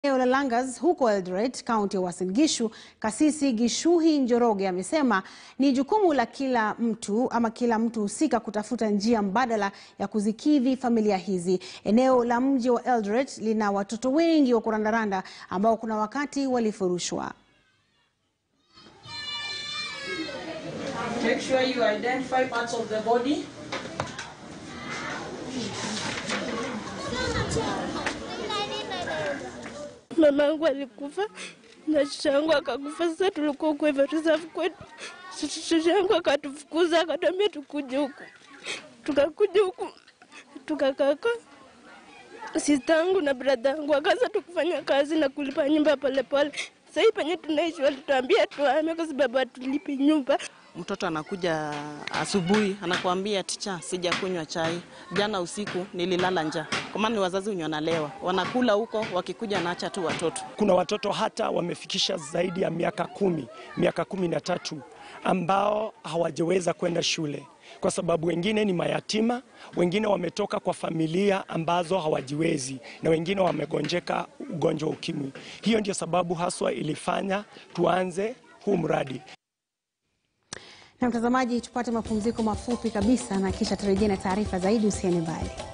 Eneo la Langas huko Eldoret, kaunti ya Uasin Gishu, Kasisi Gishuhi Njoroge amesema ni jukumu la kila mtu ama kila mtu husika kutafuta njia mbadala ya kuzikidhi familia hizi. Eneo la mji wa Eldoret lina watoto wengi wa kurandaranda ambao kuna wakati walifurushwa. Make sure you identify parts of the body. Mama yangu alikufa na shusha yangu akakufa. Sasa tulikuwa kwa hivyo reserve kwetu, shusha yangu akatufukuza akatuambia tukuje huku, tukakuja huku tukakaka sista yangu na brada yangu akaanza tukufanya kazi na kulipa nyumba polepole. Sasa hii penye tunaishi walituambia tuame kwa sababu hatulipi nyumba. Mtoto anakuja asubuhi anakuambia ticha, sijakunywa chai jana usiku, nililala njaa. Kwa maana ni wazazi wenye wanalewa, wanakula huko, wakikuja naacha tu watoto. Kuna watoto hata wamefikisha zaidi ya miaka kumi, miaka kumi na tatu ambao hawajaweza kwenda shule kwa sababu wengine ni mayatima, wengine wametoka kwa familia ambazo hawajiwezi na wengine wamegonjeka ugonjwa wa ukimwi. Hiyo ndio sababu haswa ilifanya tuanze huu mradi. Na mtazamaji, tupate mapumziko mafupi kabisa na kisha turejee na taarifa zaidi. Usiende mbali.